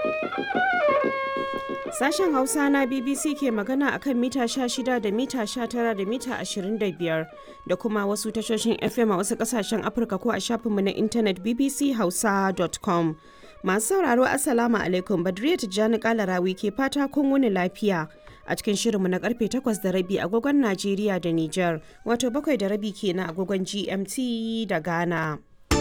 Sashen Hausa na BBC ke magana akan mita 16 da mita 19 da mita 25 da kuma wasu tashoshin FM a wasu kasashen Afirka ko a shafinmu na intanet bbchausa.com. Masu sauraro Assalamu alaikum Badriya Tijjani Kalarawi ke fata kun wuni lafiya a cikin shirinmu na karfe 8 da rabi agogon Najeriya da Nijar wato bakwai da rabi kenan agogon GMT da Ghana.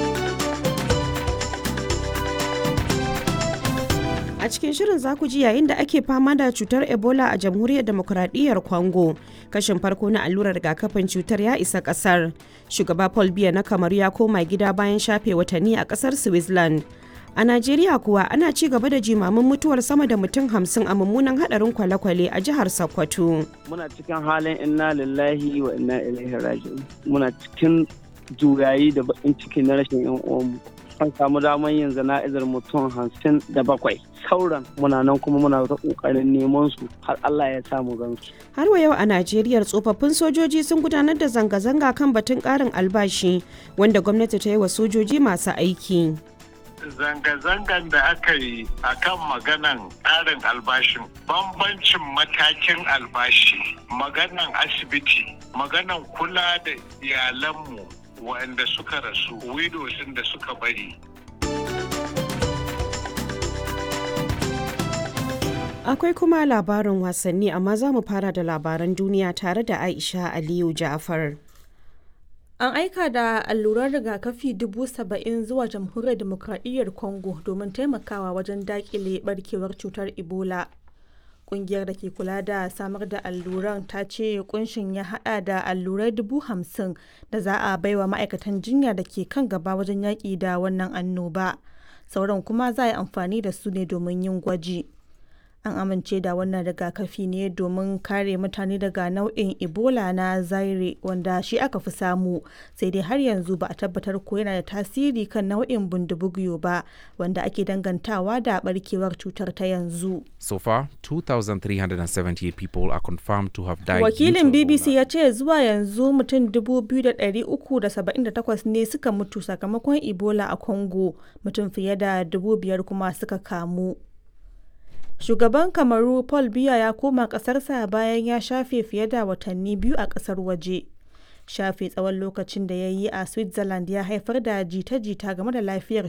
A cikin shirin za ku ji yayin da ake fama da cutar Ebola a jamhuriyar demokuraɗiyyar Congo. Kashin farko na allurar rigakafin cutar ya isa ƙasar. Shugaba Paul Biya na Kamaru ya koma gida bayan shafe watanni a ƙasar Switzerland. A Najeriya kuwa ana ci gaba da jimamin mutuwar sama da mutum hamsin a mummunan hadarin kwale-kwale a jihar Sokoto. Muna cikin halin inna lillahi wa inna ilaihi raji'un. Muna cikin juyayi da bakin ciki na rashin yan uwanmu. An samu damar yin zana'izar mutum hamsin da bakwai. Sauran muna nan kuma muna ta kokarin neman su har Allah ya samu gansu. Har wa yau a Najeriya tsofaffin sojoji sun gudanar da zanga-zanga kan batun ƙarin albashi wanda gwamnati ta yi wa sojoji masu aiki. zanga-zangan da aka yi a kan maganan ƙarin albashin bambancin matakin albashi maganan asibiti maganan kula da iyalanmu waɗanda suka rasu widows da suka bari Akwai kuma labarin wasanni amma za mu fara da labaran duniya tare da Aisha Aliyu Ja'far. An aika da alluran rigakafi dubu saba'in zuwa jamhuriyar demokradiyyar Congo domin taimakawa wajen dakile barkewar cutar Ebola. Kungiyar da ke kula da samar da alluran ta ce kunshin ya hada da allurai dubu hamsin da za a baiwa ma'aikatan jinya da ke kan gaba wajen yaƙi da wannan annoba. Sauran kuma za a yi amfani da su ne domin yin gwaji. an amince da wannan rigakafi ne domin kare mutane daga nau'in ebola na zaire wanda shi aka fi samu sai dai har yanzu ba a tabbatar ko yana da tasiri kan nau'in bundubugyo ba wanda ake dangantawa da barkewar cutar ta yanzu So far, 2,378 people are confirmed to have died. wakilin due to bbc Ebola. ya ce zuwa yanzu mutum 2,378 ne suka mutu sakamakon ebola a congo mutum fiye da 5,000 kuma suka kamu Shugaban Kamaru Paul Biya ya koma ƙasarsa bayan ya shafe fiye da watanni biyu a ƙasar waje. Shafe tsawon lokacin da ya yi a Switzerland ya haifar da jita-jita game da lafiyar